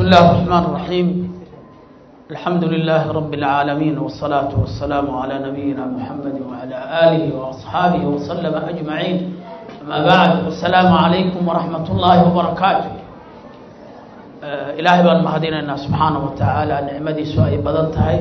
الله الرحمن الرحيم الحمد لله رب العالمين والصلاة والسلام على نبينا محمد وعلى آله وأصحابه وسلم أجمعين أما بعد السلام عليكم ورحمة الله وبركاته ilaahay baan mahadinaynaa subxaana wa tacaala nicmadiisu ay badan tahay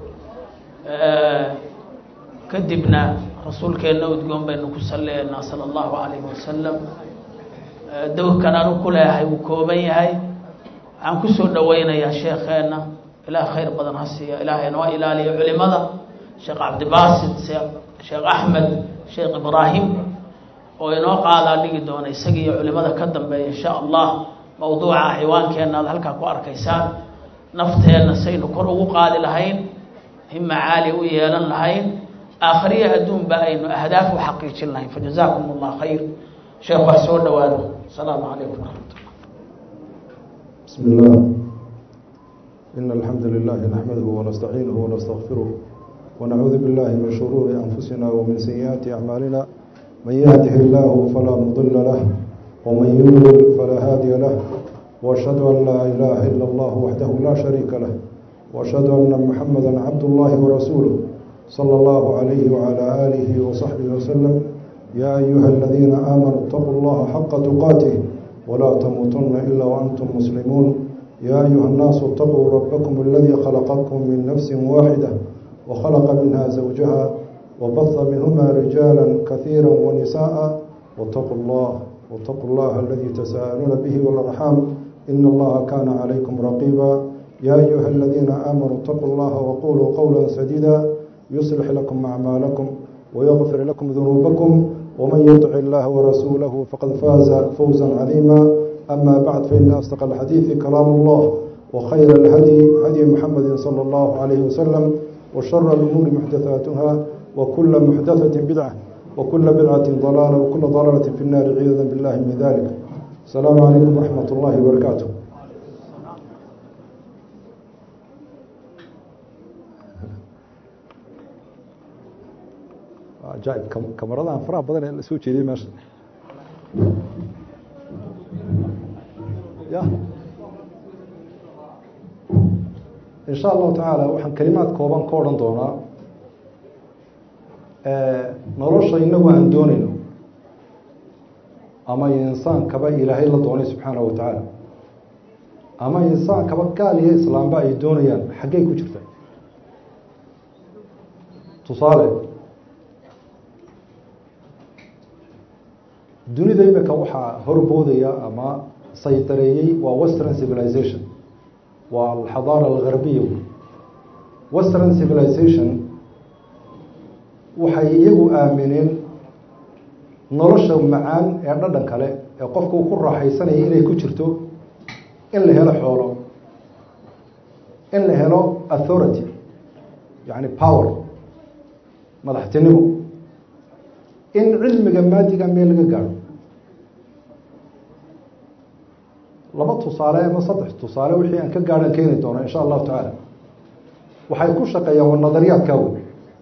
kadibna rasuulkeenna udgoon baynu ku salliyaynaa sala allahu calayhi wasalam dowrkan anu ku leeyahay wuu kooban yahay waxaan kusoo dhaweynayaa sheekheena ilaah khayr badan ha siiya ilaahay noo ilaaliyo culimada sheekh cabdibaasit sheekh axmed sheekh ibraahim oo inoo qaadaa dhigi doona isaga iyo culimada ka dambeeya insha allah mawduuca ciwaankeenna aad halkaa ku arkaysaan nafteenna saynu kor ugu qaadi lahayn hima caali u yeelan lahayn aakhiriya adduunba aynu ahdaaf u xaqiijin lahayn fajazaakum allah khayr sheekh wax soo dhawaado asalaamu calaykum waraxmat ullah بسم الله إن الحمد لله نحمده ونستعينه ونستغفره ونعوذ بالله من شرور أنفسنا ومن سيئات أعمالنا من يهده الله فلا مضل له ومن يضلل فلا هادي له وأشهد أن لا إله إلا الله وحده لا شريك له وأشهد أن محمدا عبد الله ورسوله صلى الله عليه وعلى آله وصحبه وسلم يا أيها الذين آمنوا اتقوا الله حق تقاته ولا تموتن إلا وأنتم مسلمون يا أيها الناس اتقوا ربكم الذي خلقكم من نفس واحدة وخلق منها زوجها وبث منهما رجالا كثيرا ونساء واتقوا الله واتقوا الله الذي تساءلون به والأرحام إن الله كان عليكم رقيبا يا أيها الذين آمنوا اتقوا الله وقولوا قولا سديدا يصلح لكم أعمالكم ويغفر لكم ذنوبكم ومن يطع الله ورسوله فقد فاز فوزا عظيما أما بعد فإن أصدق الحديث كلام الله وخير الهدي هدي محمد صلى الله عليه وسلم وشر الأمور محدثاتها وكل محدثة بدعة وكل بدعة ضلالة وكل ضلالة في النار عياذا بالله من ذلك السلام عليكم ورحمة الله وبركاته ajaib kamaradahan faraha badan ee la soo jeediyey meesha ya in sha allahu tacaala waxaan kelimaad kooban ka odhan doonaa nolosha inagu aan doonayno ama insaankaba ilaahay la doonay subxaana wa tacaala ama insaankaba gaal iyo islaamba ay doonayaan xaggey ku jirta tusaale dunida imika waxaa horboodaya ama saydareeyey waa western civilization waa alxadaara algarbiya western civilization waxay iyagu aamineen nolosha macaan ee dhadhan kale ee qofku ku raaxaysanaya inay ku jirto in la helo xoolo in la helo authority yani power madaxtinimo in cilmiga maadiga meel laga gaadho laba tusaale ama saddex tusaale wixii aan ka gaadhan keeni doono insha allahu tacaala waxay ku shaqeeyaan waa nadariyaadkaa wey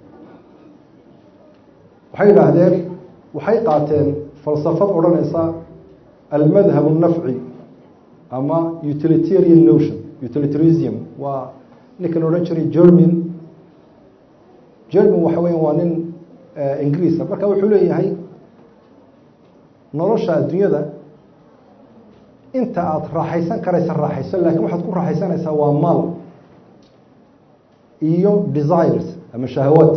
waxay yidhaahdeen waxay qaateen falsafad odhanaysa almadhab الnafci ama utilitarian notion utilitarism waa ninkan odhan jiray german german waxa weya waa nin ingiriisa marka wuxuu leeyahay nolosha adduunyada inta aada raaxaysan karaysa raaxayso lakin waxaad ku raaxaysanaysaa waa maal iyo desires ama shahawaad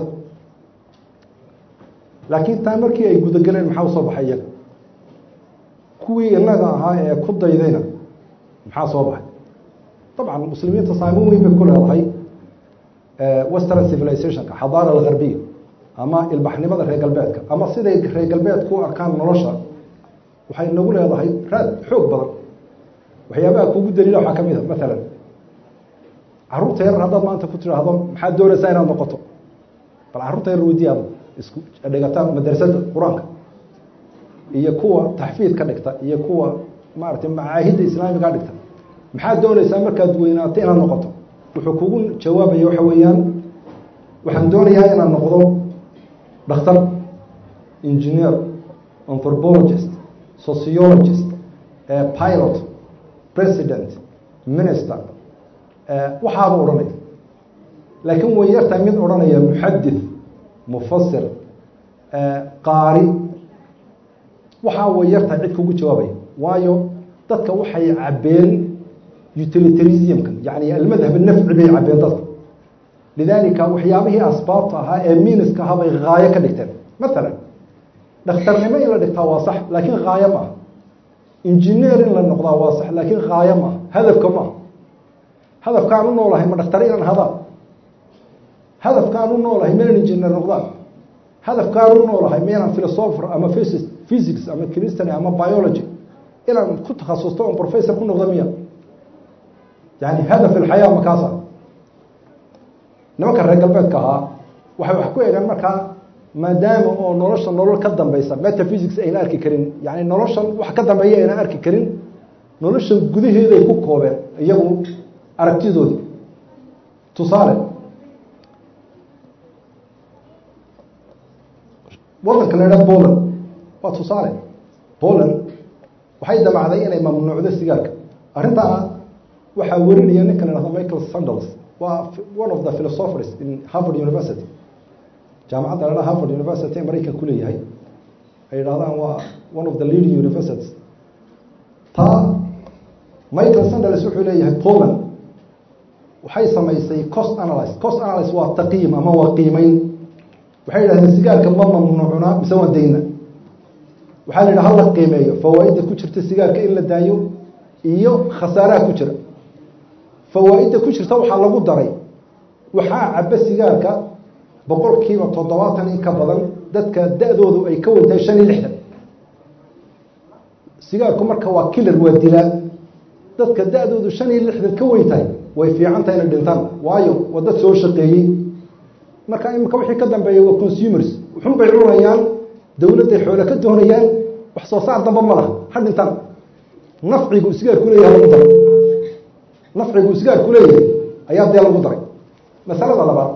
laakiin taa markii ay gudageleen maxaa usoo baxay iyaga kuwii inaga ahaa ee ku daydayna maxaa soo baxay dabcan muslimiinta saameyn weyn bay ku leedahay western civilizationka xadaara algarbiya ama ilbaxnimada reer galbeedka ama siday reer galbeedku u arkaan nolosha waxay nagu leedahay raad xoog badan waxyaabaha kugu daliila waxaa ka mid a maalan carruurta yar haddaad maanta ku tidhaahdo maxaad doonaysaa inaad noqoto bal carruurta yar weydiya ad isku dhigata madrasada qur-aanka iyo kuwa taxfiid ka dhigta iyo kuwa maaragtay macaahidda islaamiga dhigta maxaad doonaysaa markaad weynaato inaad noqoto wuxuu kugu jawaabaya waxa weeyaan waxaan doonayaa inaad noqdo dhakhtar engineer anthropologist sociologist pilot president minister waxaaba odhanaya laakiin way yartahay mid odhanaya muxadith mufasir qaari waxaa way yartahay cid kugu jawaabaya waayo dadka waxay cabeen utilitarismka yani almadhab nafci bay cabeen dadka lidalika waxyaabihii asbaabta ahaa ee miniska ahaa bay haayo ka dhigteen maalan dhakhtarnimo in la dhigtaa waa sax laakiin haayo maaha injineer in la noqdaa waa sax laakiin haayo maaha hadafka maaha hadafkaan u noolahay ma dhakhtar inaan hadaan hadafkaan u noolahay ma inaan injineer noqdaan hadafkaan u noolahay ma inaan philosopher ama physics ama christian ama biology inaan ku takhasusto on professor ku noqdo miya yani hadaf ilxayaa makaasa nimanka reer galbeedka ahaa waxay wax ku eegaan markaa maadaama oo nolosha nolol ka dambeysa metaphysics ayna arki karin yani noloshan wax ka dambeeya ayna arki karin nolosha gudaheeday ku koobeen iyagu aragtidoodii tusaale wadanka la idhaha poland waa tusaale poland waxay damacday inay mamnuucdo sigaarka arrintaa waxaa werinaya ninka la hahdo michael sandals waa one of the philosophers in harvard university jaamacadda la dhaha harvard university ee maraykanka kuleeyahay ay idhahdaan waa one of the leading universities taa michael sandals wuxuu leeyahay poland waxay samaysay cost analyse cost analyse waa taqiim ama waa qiimeyn waxay yidhahdeen sigaarka ma mamnuucna mise waa dayna waxaa la yidhaha hala qiimeeyo fawaaidda ku jirta sigaarka in la daayo iyo khasaaraha ku jira fawaa-idda ku jirta waxaa lagu daray waxaa caba sigaarka boqol kiiba toddobaatan in ka badan dadka da-doodu ay ka wantahay shan iyo lixdan sigaarku marka waa kilar waa dilaa dadka da-doodu shan iyo lixdan ka weyn tahay way fiican tahay inay dhintaan waayo waa dad soo shaqeeyey marka imika wixii ka dambeeya waa consumers wuxun bay cunayaan dowladday xoole ka doonayaan wax soo saar damba ma laha ha dhintaan nafcigu sigaarku leeyahay lagu daray nafcigu sigaarku leeyahay ayaa dee lagu daray masalada labaad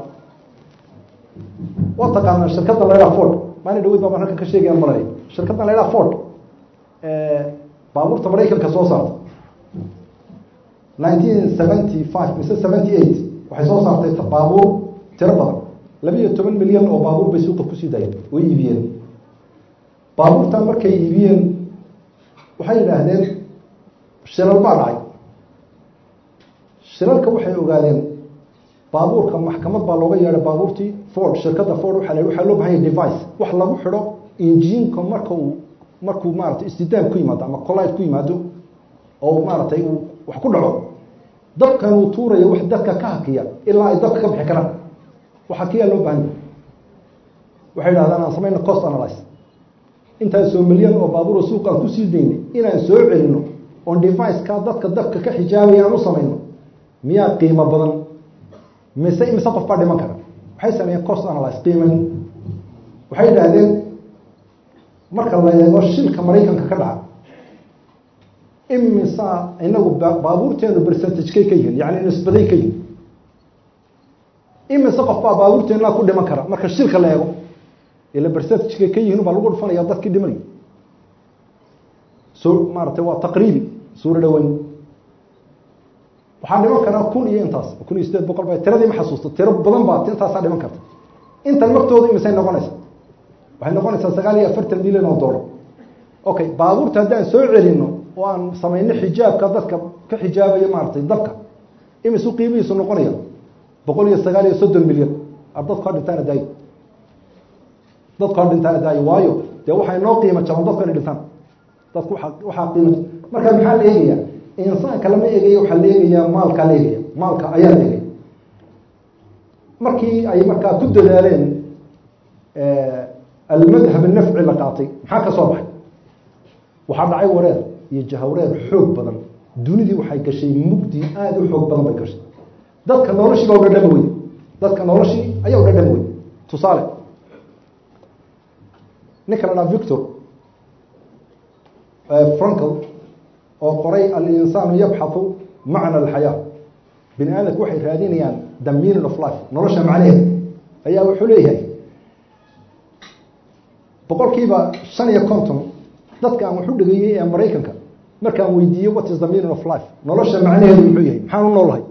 waa taqaanaa shirkadda la ydhaha ford maalin dhaweyd baa halkan ka sheegayaan malay shirkaddan la ydhaha ford baabuurta maraykanka soo saarta nineteen seventy five mise seventy eight waxay soo saartay baabuur tiro badan labiiyo toban milyan oo baabuur bay suuqa kusii daayeen way iibiyeen baabuurtan markay iibiyeen waxay yidhaahdeen shilal baa dhacay shilalka waxay ogaadeen baabuurka maxkamad baa looga yeedhay baabuurtii ford shirkadda ford waa la waxaa loo bahanya device wax lagu xidho injiinka marka uu markuu maaratay istidaam ku yimaado ama collide ku yimaado oo maaratay uu wax ku dhaco dabkan uu tuurayo wax dadka ka hakiya ilaa ay dabka ka bixi karaan wax hakiyaa loo bahan yahay waxay idhahdaan aan samayno cost analyse intaasoo milyan oo baabuuro suuq aan kusii daynay inaan soo celino oon deviceka dadka dabka ka xijaabaya aan u samayno miyaa qiimo badan mise imise qof baa dhiman kara waxay sameeyeen cost analyse qiimayn waxay idhaahdeen marka la eego shilka maraykanka ka dhaca imisa inagu baabuurteenu percentage-kay ka yihin yani nisbaday ka yihin imise qof baa baabuurteenaa ku dhiman kara marka shilka la eego ila percentage-kay ka yihin baa lagu dhufanaya dadkii dhimanayo so maaratay waa taqriibi suuro dhaweyn waxaa dhiman karaa kun iyo intaas kun iyo sideed boqol ba tiradii ma xasuusta tiro badan baa intaasaa dhiman karta intan laftooda imisay noqonaysa waxay noqonaysaa sagaal iyo afartan milyan oo dollar okay baabuurta haddaan soo celino oo aan samayno xijaabka dadka ka xijaabaya maaratay dabka imisu qiimihiisu noqonaya boqol iyo sagaal iyo soddon milyan ar dadku ha dhintaana daayo dadku ha dhintaana daayo waayo dee waxay noo qiimo jaban dadku inay dhintaan dadku waa waxaa qiimo marka maxaa la eegaya insaanka lama eegaya waxaa la eegayaa maalkaa la eegaya maalka ayaa la eegaya markii ay markaa ku dadaaleen almadhab nafci la qaatay maxaa ka soo baxay waxaa dhacay wareer iyo jahawreer xoog badan dunidii waxay gashay mugdi aada u xoog badan bay gashay dadka noloshii baa udhadhami wey dadka noloshii ayaa udhadhami wey tusaale ninka la dhaha victor frankel oo qoray alinsaanu yabxathu macna alxayaa bini aadamku waxay raadinayaan the meaning of life nolosha macnaheeda ayaa wuxuu leeyahay boqol kiiba shan iyo konton dadka aan waxu dhegeyey ee maraykanka markaan weydiiye what is the meaning of life nolosha macnaheedu muxuu yahay maxaan u noolahay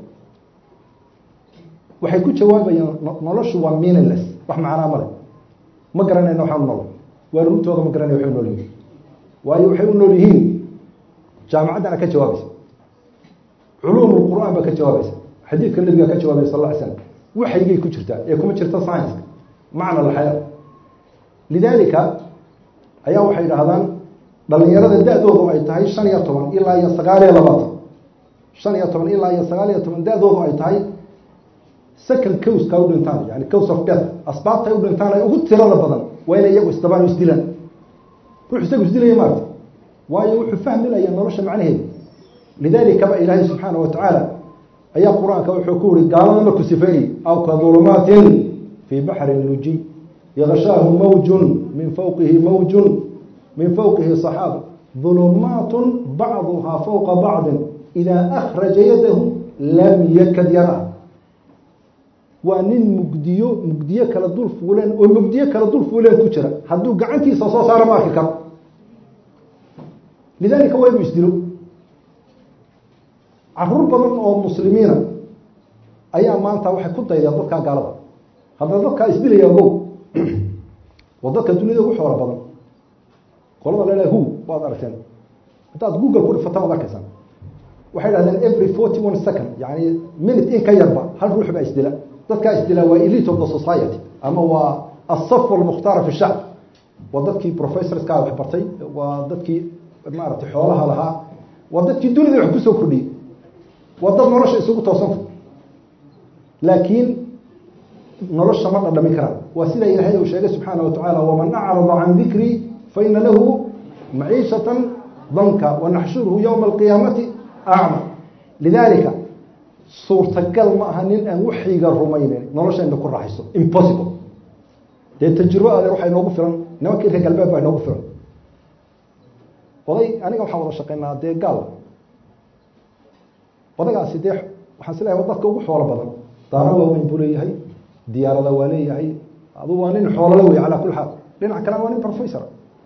waxay ku jawaabayaan noloshu waa meaningless wax macnaa male ma garanayna waxaan u noolahay waa runtooda ma garanaya waxay u nool yihiin waayo waxay u nool yihiin jaamacaddana ka jawaabaysa culuum qur'aan baa ka jawaabaysa xadiidka nabiga ka jawaabaya sal lla ly slam waxaygay ku jirtaa ee kuma jirta scienska macna alxayaa lidaalika ayaa waxay idhaahdaan dhalinyarada da-doodu ay tahay shan iyo toban ilaa iyo sagaal iyo labaatan shan iyo toban ilaa iyo sagaal iyo toban da-doodu ay tahay second cowska u dhintaan yani cows of death asbaabta ay u dhintaan ay ugu tirada badan waa inay iyagu isdabaan isdilaan ruux isagu isdilaya maarta waayo wuxuu fahmilaya nolosha macnaheeda lidaalika ba ilaahay subxaana wa tacaala ayaa qur-aanka wuxuu ku uri gaalada markuu sifeeyey aw ka dulumaatin fii baxrin lujiy yakshaahu mawjun min fawqihi mawjun min fawqihi صaxaab dulumaat bacduhaa fawqa bacdi idaa akhraja yadahu lam yakad yara waa nin mugdiyo mugdiyo kala dul fuuleen oo mugdiyo kala dul fuuleen ku jira hadduu gacantiisa soo saaro ma arki karo lidaalika waa inuu isdilo caruur badan oo muslimiina ayaa maanta waxay ku daydeen dadkaa gaalada haddana dadkaa isdilaya ogow waa dadka duniyada ugu xoolo badan qolada lele hu waad aragteen haddaad google ku dhifata waad arkaysaan waxay dhahdeen every forty one second yani minute in ka yarba hal ruux baa isdila dadkaa isdila waa elite of the society ama waa asaf almukhtaara fi shacb waa dadkii professorska wax bartay waa dadkii maaragtay xoolaha lahaa waa dadkii dunida wax kusoo kordhiyey waa dad nolosha isugu toosanta laakiin nolosha ma dhadhamin karaan waa sida ilaahay uu sheegay subxaana wa tacaala waman acrada can dikrii faina lahu maciishatan danka wanaxshuruhu yowma alqiyaamati acma lidaalika suurtagal ma aha nin aan waxyiga rumaynin nolosha ina ku raaxayso impossible dee tajribo adeer waxaa inoogu filan nimankii reer galbeed baa inoogu filan oday aniga waxaan wada shaqeynaa dee gaal odagaasi dee waxaan is leeyahay dadka ugu xoolo badan daaro waaweyn buu leeyahay diyaarada waa leeyahay adu waa nin xoolole wey calaa kuli xaal dhinac kalena waa nin professor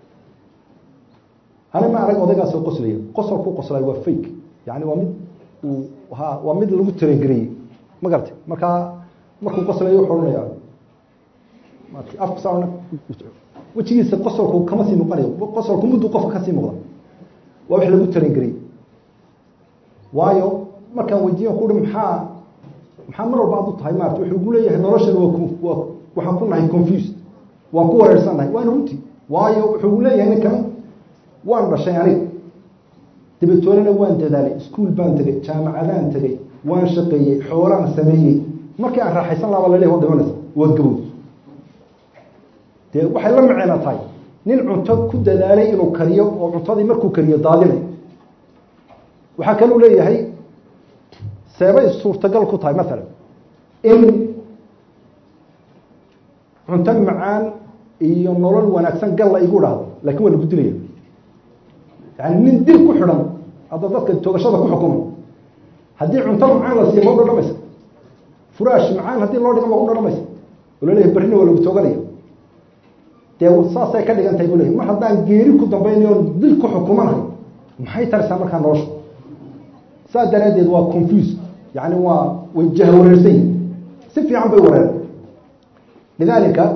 ani ma arag odaygaasoo qoslaya qosolku qoslay waa fake yani waa mid uu ha waa mid lagu tarengareyey ma garatay markaa markuu qoslayo wuxuu odhanaya afkusa wejigiisa qosolku kama sii muuqanayo qosolku muddu qofka kasii muuqda waa wax lagu tarengareyey waayo markaan weydiiyo kuhi maxaa maxaa mar walba ad u tahay maarata wuxuu gu leeyahay noloshan waa waa waxaan ku nahay confused waan ku wareersannahay waana runti waayo wuxuu gu leeyahay ninkan waan dhashay aniga dabatoolena waan dadaalay iskuol baan tegey jaamacadaan tegey waan shaqeeyey xoolaan sameeyey markii aan raaxaysan laaba laleeyahy wa dhimanaysa waad gabowd dee waxay la maceena tahay nin cunto ku dadaalay inuu kariyo oo cuntadii markuu kariyo daadinay waxaa kaluu leeyahay seebay suurtagal ku tahay maalan in cunto macaan iyo nolol wanaagsan gal la igu dhahdo lakin waa lagu dilaya yani nin dil ku xidhan hadda dadka toogashada ku xukuma haddii cunto macaan la siiyo ma u dhadhamaysa furaash macaan haddii loo dhigo ma u dhadhamaysa oo laleeyahay berrina waa lagu tooganaya dee saasay ka dhigan tahay bu leyahy mar haddaan geeri ku dambaynayo on dil ku xukumanahay maxay tarisaa markaa nolosha saas daraaddeed waa confuse yani waa way jahwareersan yihin si fiican bay wareeren lidaalika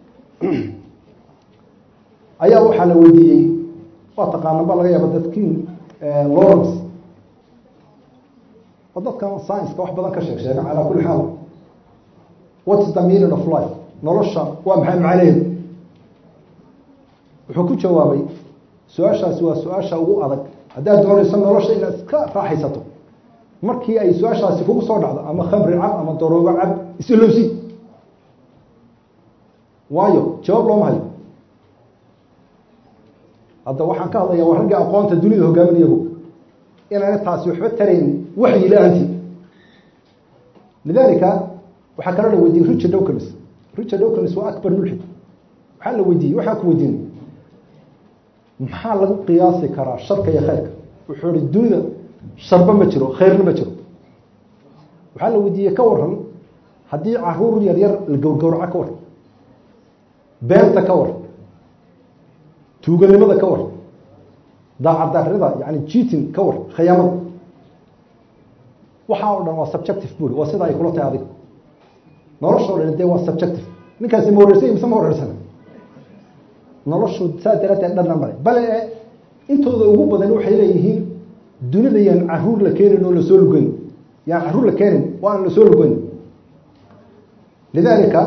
ayaa waxaa la weydiiyey waa taqaana ba laga yaaba dadkiin lawrence oo dadkan science-ka wax badan ka sheeg sheega calaa kuli xaal what is the meaning of life nolosha waa maxay macnaheedu wuxuu ku jawaabay su-aashaasi waa su-aasha ugu adag haddaad doonayso nolosha inaad iska raaxaysato markii ay su-aashaasi kugu soo dhacdo ama khamri cab ama daroogo cab isilowsi waayo jawaab looma hayo hadda waxaan ka hadlaya waa ragga aqoonta dunida hogaaminayago inaana taasi waxba tarayn waxyi la-aantii lidalika waxaa kaloo la weydiiyey richard dowkins richard dowkins waa akbar mulxid waxaa la weydiiyey waxaa ku weydiinay maxaa lagu qiyaasi karaa sharka iyo khayrka wuxuu ihi dunida sharba ma jiro khayrna ma jiro waxaa la weydiiyey ka waran haddii caruur yar yar la gowrgowraco ka waran beenta ka waran tuuganimada ka waran daacadarida yani jitin ka war khiyaamada waxaa o dhan waa subjective buri waa sida ay kula tahay adiga noloshoo dhan dee waa subjective ninkaasi ma horeysay mise ma horeysana noloshu saa daraateed dhanna male bale intooda ugu badan waxay leeyihiin dunida yaan caruur la keenin oo lasoo lugeyn yaan caruur la keenin oo aan lasoo lugeyn lidalika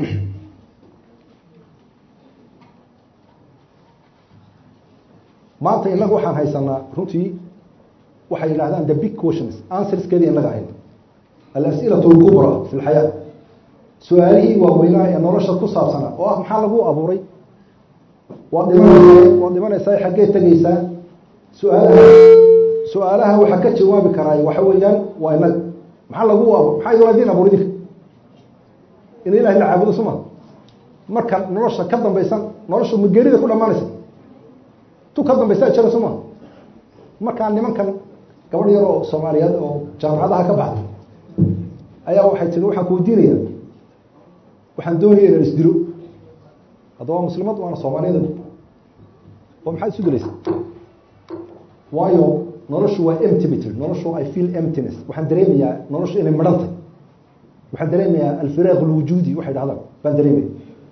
maanta inagu waxaan haysanaa runtii waxay yidhahdaan the big questions answerskeedii inaga hayn alas'ilaة اlkubra fi اlxayaa su-aalihii waaweynaa ee nolosha ku saabsanaa oo ah maxaa lagu abuuray waad dhimanaysaa waad dhimanaysaa xaggee tegeysaa su-aalaha su-aalaha waxaa ka jawaabi karaay waxa weeyaan waa inaga maxaa lagu abuur maxaa idin idin abuur idinka in ilahi la caabudo suma marka nolosha ka dambaysan noloshu ma geerida ku dhamaanaysa tu ka dambaysa jira suma markaa nimankan gabadh yar oo soomaaliyeed oo jaamacadaha ka baxday ayaa waxay tiri waxaan ku weydiinaya waxaan doonaya inaan isdilo haddaba waa muslimad waana soomaaliyada oo maxaad isu dilaysa waayo noloshu waa empty bay tiri noloshu i feel emptiness waxaan dareemayaa noloshu inay midhantay waxaan dareemayaa alfiraaq alwujuudi waxay dhahdaan baan dareemaya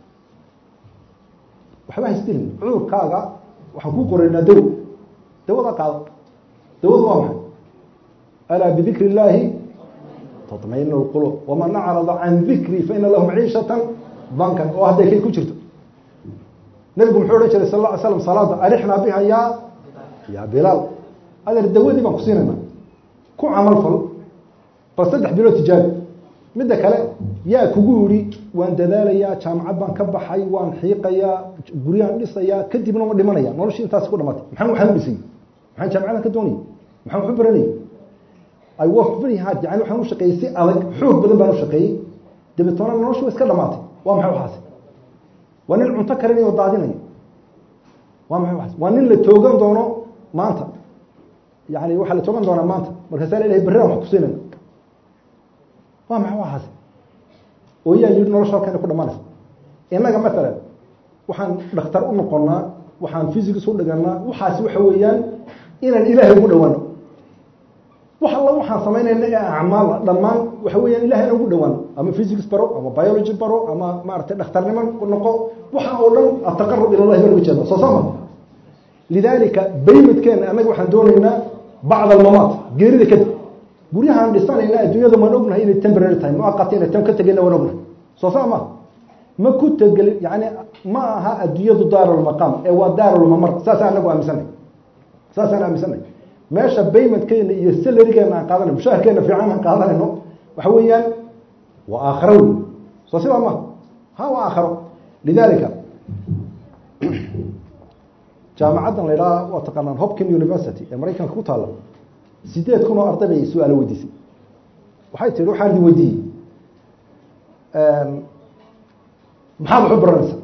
waxba haisdilin cudurkaaga waxaan kuu qoraynaa dawo dawada qaado dawadu waa maxay alaa bidikri illaahi taطmain اlqulub waman acrada can dikri faina lahu maciishatan dankan oo hadday kay ku jirto nabigu muxuu odhan jiray sal lla ly slam salaada arixnaa biha yaa yaa bilaal adeer dawadii baan ku siinayna ku camal fal bal saddex bilood tijaabi midda kale yaa kugu yidhi waan dadaalayaa jaamacad baan ka baxay waan xiiqayaa guryaan dhisayaa kadibna ma dhimanaya noloshii intaasi ku dhamaatay maxaan waxaan u dhisay maxaan jaamacadan ka doonayay maxaan waxu baranayay i work very hard yani waxaan u shaqeeyey si adag xoog badan baan u shaqeeyey dabeetoona noloshu wa iska dhamaatay waa maxay waxaasi waa nin cunto karinayo o daadinayo waa maxay waxaas waa nin la toogan doono maanta yani waxaa la toogan doonaa maanta markaasaa la ilahay berridan wax ku siinayna waa maxay waxaasi oo yaa yidhi nolosha halkan ku dhamaanaysa innaga maalan waxaan dhakhtar u noqonnaa waxaan physics u dhiganaa waxaasi waxa weeyaan inaan ilaahay ugu dhawaano wax alla waxaan samaynayna ee acmaala dhammaan waxa weeyaan ilahay inaan ugu dhawaano ama physics baro ama biology baro ama maaragtay dhakhtarnimo noqo waxa oo dhan ataqarub ila llahi baan uga jeeda soo sama lidalika baymadkeena annaga waxaan doonaynaa bacd almamaat geerida kadib guryahaan dhisanayna adduunyada waan ognahay inay temporary tahay muaqata inay tan ka tegayna waan ognahay soo saa ma ma ku tegelin yani ma aha adduunyadu daarulmaqaam ee waa daarulmamar saasaan anagu aaminsanay saasaan aaminsanay meesha baymadkeena iyo salarigeena aan qaadanayno mushaharkeena fiican aan qaadanayno waxa weeyaan waa aakharo wey soo sidaa ma ha waa aakharo lidalika jaamacaddan la idhaha waa taqaanaan hopkin university ee maraykanka ku taalla sideed kun oo arday bay su-aalo weydiisay waxay tihi waxaan idin weydiiyey maxaad waxu baranaysa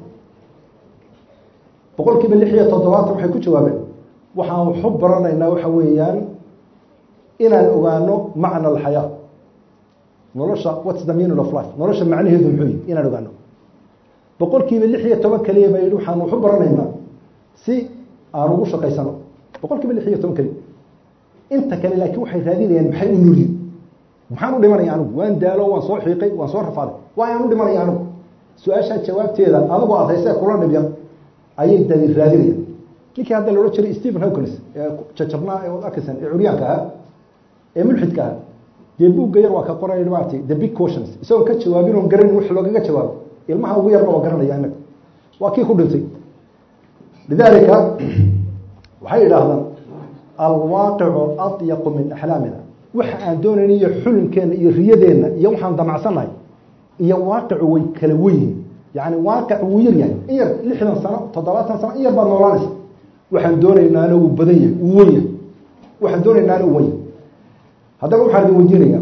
boqol kiiba lix iyo toddobaatan waxay ku jawaabeen waxaan waxu baranaynaa waxa weeyaan inaan ogaano macna alxayaa nolosha whats the meaning of life nolosha macnaheedu muxuu yihi inaan ogaano boqol kiiba lix iyo toban keliya ba yidhi waxaan waxu baranaynaa si aan ugu shaqaysano boqol kiiba lix iyo toban keliya inta kale laakiin waxay raadinayaan maxay u nuriye maxaan u dhimanaya anigu waan daalo waan soo xiiqay waan soo rafaaday waayaan u dhimanaya anigu su-aashaa jawaabteeda adigu aad haysee kula dhibyan ayay dadi raadinayaan ninkii hadda la odhan jiray stephen hawkins ee jajabnaa ee arkaysan ee curyaanka ahaa ee mulxidka ahaa dee buugga yar waa ka qoray maaragtay the big questions isagoon ka jawaabin oon garanin wix loogaga jawaabo ilmaha ugu yarna waa garanaya inaga waa kii ku dhintay lidalika waxay idhaahdaan alwaaqicu adyaqu min axlaamina waxa aan doonayna iyo xulinkeenna iyo riyadeenna iyo waxaan damacsannahay iyo waaqicu way kala weyihin yani waaqic wuu yar yahay in yar lixdan sano toddobaatan sano in yar baad noolaanaysa waxaan doonaynaana wuu badan yahay wuu wen yahay waxaan doonaynaana u wen yahay haddaba waxaan idin weydiinaya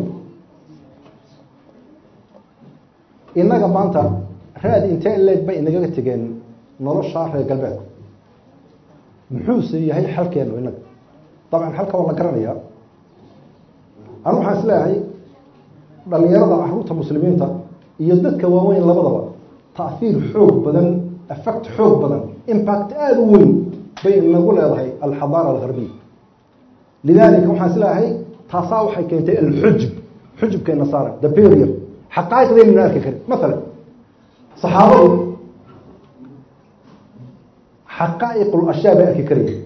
innaga maanta raad intee leeg bay inagaga tegeen nolosha reer galbeedku muxuuse yahay xalkeenu inaga dabcan xalka waa la garanaya anu waxaan is leeyahay dhalinyarada caruurta muslimiinta iyo dadka waaweyn labadaba taahiir xoog badan effect xoog badan impact aada u weyn bay inagu leedahay alxadaara algarbiya lidaalika waxaan isleeyahay taasaa waxay keentay alxujub xujubkay nasaara the period xaqaa'iqdeynuna arki karin maalan saxaabadu xaqaa'iqul ashyaa bay arki karaya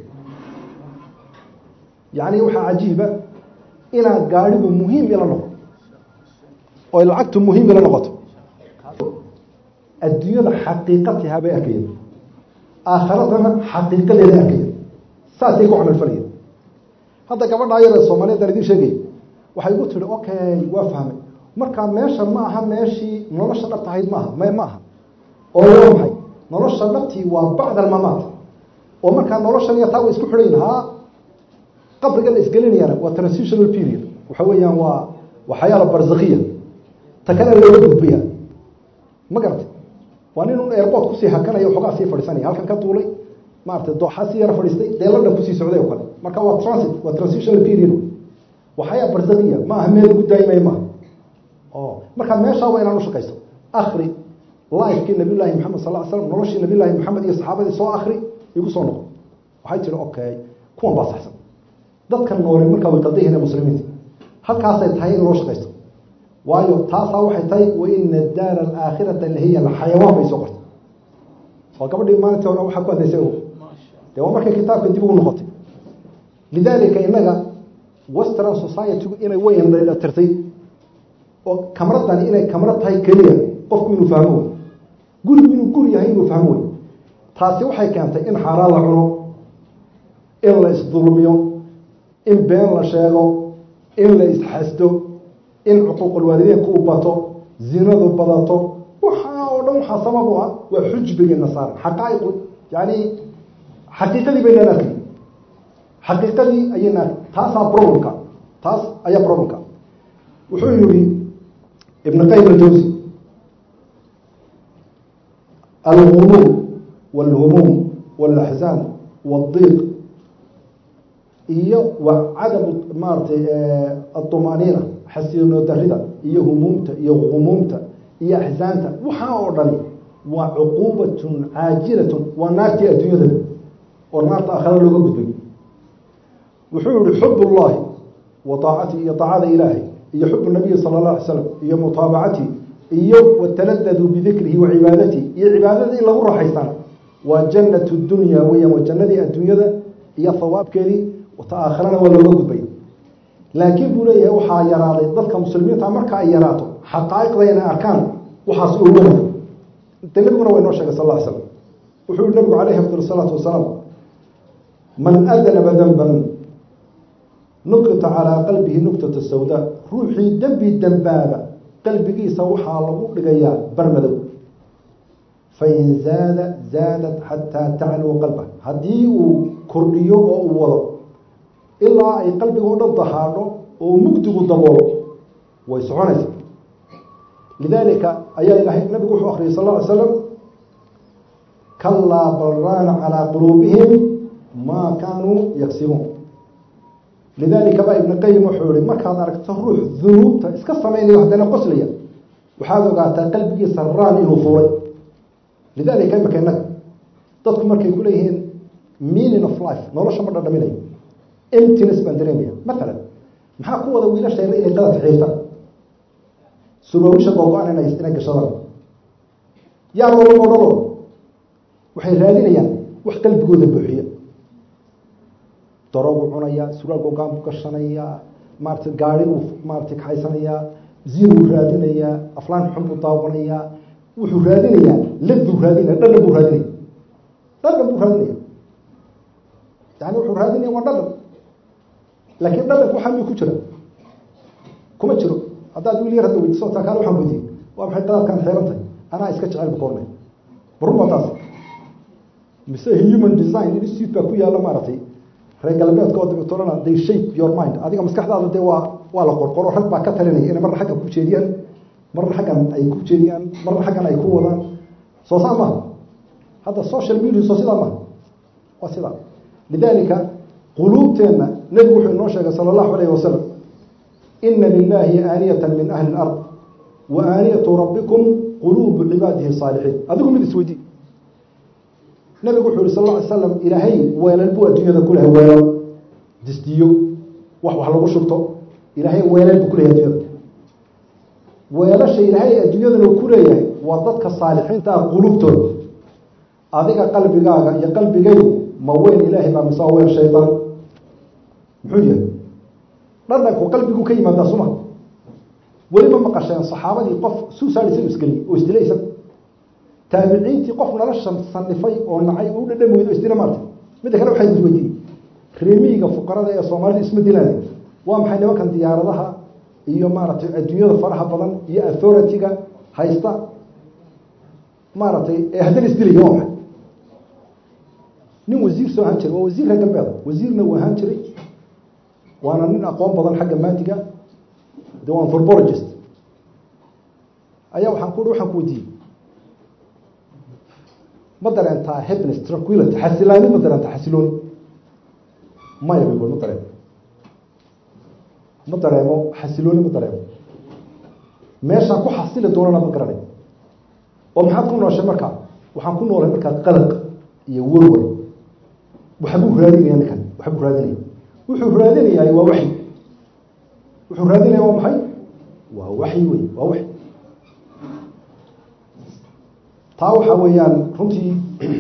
yacni waxaa cajiiba inaa gaadhigu muhiim ila noqo oo lacagtu muhiim ila noqoto adduunyada xaqiiqatiha bay arkayeen aakharadana xaqiiqadeeda arkayeen saasay ku camalfalayeen hadda gabadhaa yar ee soomaaliyeed aan idiin sheegay waxay igu tihi okay waa fahmay markaa meesha ma aha meeshii nolosha dhabta ahayd maaha m ma aha oo waa maxay nolosha dhabtii waa bacda almamaat oo markaa noloshan iyo taa way isku xidhayin haa qabriga la isgelinayana waa transitional period waxa weeyaan waa waa xayaala barzakiya ta kale looga gudbaya ma garatay waa nin un airport kusii hakanaya waxoogaa sii fadhiisanaya halkan ka duulay maarata dooxa si yara fadhiistay dee london kusii socday oo kale marka waa transit waa transitional period waa xayaa barzakiya ma aha meel lagu daayimaya maaha o markaa meeshaa waa inaan ushaqayso akri lifekii nabiy llaahi maxamed sal ly slam noloshii nabiy llaahi maxamed iyo saxaabadii soo akri igu soo noqo waxay tihi okay kuwan baa saxsan dadkan noole markaa way qaldayihiin muslimiinta halkaasay tahay in loo shaqaysto waayo taasaa waxay tahay waina daara alaakhirata lahiya alxayawaan bay soo qortay waa gabadhii maalintii hore waxaa ku hadlaysay dee waa markay kitaabka dib ugu noqotay lidaalika inaga western society-gu inay way tirtay oo kamradani inay kamrad tahay keliya qofku inuu fahmo wey gurigu inuu guri yahay inuu fahmo wey taasi waxay keentay in xaaraan la cuno in la isdulmiyo in been la sheego in la isxasdo in cuquuqulwaalideynku u bato zinadu badato waxaa oo dhan waxaa sabab u ah waa xujbigii nasaara xaqaaiqu yani xaqiiqadii baynaan arkay xaqiiqadii ayayna arkay taasaa problemka taas ayaa problemka wuxuu yihi ibn qayim aljawsi alghumuum wاlhumuum wاlaxzaan wاdiiq iyo wa cadamu maaratay aطumaaniina xasiino darida iyo humuumta iyo humuumta iyo axzaanta waxaa oo dhani waa cuquubatun caajilatun waa naartii adduunyada oo naarta aakhara looga gudbay wuxuu yihi xub اllahi wa aacati iyo aacada ilaahay iyo xub nabiyi sala اla alay slam iyo mutaabacati iyo wataladadu bidikrihi wa cibaadatihi iyo cibaadada in lagu raaxaystaan waa janat dunya weeyaan waa jannadii adduunyada iyo hawaabkeedii ta aakharana waa looga gudbay laakiin buu leeyahay waxaa yaraaday dadka muslimiinta marka ay yaraato xaqaa'iqda inay arkaan waxaas oo wanag de nabiguna waa inoo sheegay sal lla ly slam wuxuu yihi nabigu calayhi afdal salaatu wasalaam man adanaba danban nukita calaa qalbihi nuktata sawda ruuxii dembi dembaaba qalbigiisa waxaa lagu dhigayaa barmadow fain zaada zaadat xataa tacluwa qalba haddii uu kordhiyo oo uu wado ilaa ay qalbiga o dhan dahaadho oo mugdigu daboolo way soconaysa lidaalika ayaa ilahay nabigu wuxuu akriyay sal lla ly slam kalaa balraana calaa quluubihim maa kaanuu yagsibuun lidaalika baa ibn qayim wuxuu yihi markaad aragto ruux dunuubta iska samaynayo haddana qoslaya waxaad ogaataa qalbigiisa raan inuu fuulay lidaalika imaka inaga dadku markay ku leeyihiin meaning of life nolosha ma dhadhaminayo emptiness baan dareemaya matalan maxaa ku wada wiilasheena inay qadadka xiirtaan surwaawisha googo-an ina inay gashadaan yaa loola odhalo waxay raadinayaan wax qalbigooda buuxiya daroogu cunaya surwaal googaan buu gashanayaa maarata gaari buu maarata kaxaysanayaa zinuu raadinayaa aflaan xun buu daawanayaa wuxuu raadinayaa laduu raadinaya dhadhan buu raadinaya dhadhan buu raadinaya yani wuxuu raadinaya waa dhadhan laakiin dhadhanku waxaa miyuu ku jira kuma jiro haddaad wiil yar hadda weydiiso taa kaale waxaan weydiiyey waa maxay qadaadkaan xeeran tahay anaa iska jecel bukoornay baruma taas mise human design institute baa ku yaalla maaragtay reer galbeedka oo dibitolana they shape your mind adiga maskaxdaada dee waa waa la qorqoro rag baa ka talinaya inay marna xaggan ku jeediyaan marna xaggan ay ku jeediyaan marna xaggan ay ku wadaan soo saa maha hadda social media soo sidaa maha waa sidaa lidaalika quluubteenna nebigu wuxuu inoo sheegay sala allahu alayh wasalam ina lilahi aaniyata min ahli اlard wa aaniyatu rabbikum quluubu cibaadihi saalixiin adigu mid isweydii nabigu wuxuu yihi sal lla alay slam ilaahay weelal buu adduunyada ku lehay weelal disdiyo wax wax lagu shubto ilaahay weelal buu ku lehay adduunyada weelasha ilaahay adduunyadana ku leeyahay waa dadka saalixiinta ah qulubtooda adiga qalbigaaga iyo qalbigaygu ma weyn ilaahay baa mise weel shaydaan muxuu yahay dhadhanku qalbigu ka yimaadaa suma weliba maqasheen saxaabadii qof suusaadisa isgeliyey oo isdilaysa taabiciintii qof nolosha sanifay oo nacay u dhadhami weydo isdila maarta midda kale waxay isweydiiyey reemiyiga fuqarada ee soomaalida isma dilaada waa maxay nimankan diyaaradaha iyo maaragtay adduunyada faraha badan iyo authority-ga haysta maaragtay ee haddana isdilaya waa maxay nin wasiir soo ahaan jiray waa wasiir reer galbeeda wasiirna uu ahaan jiray waana nin aqoon badan xagga maadiga de waa anthropologist ayaa waxaan ku waxaan ku weydiiyey ma dareentaa happiness tranquility xasilaani ma dareentaa xasilooni maya bay ma dareemo ma dareemo xasilooni ma dareemo meeshaan ku xasili doonana ma garanay oo maxaad ku nooshay markaa waxaan ku noolay markaa qalaq iyo warwar waxbuu raadinaya ninkan waxbuu raadinaya wuxuu raadinayaa waa waxyi wuxuu raadinaya waa maxay waa waxyi wey waa waxyi taa waxaa weeyaan runtii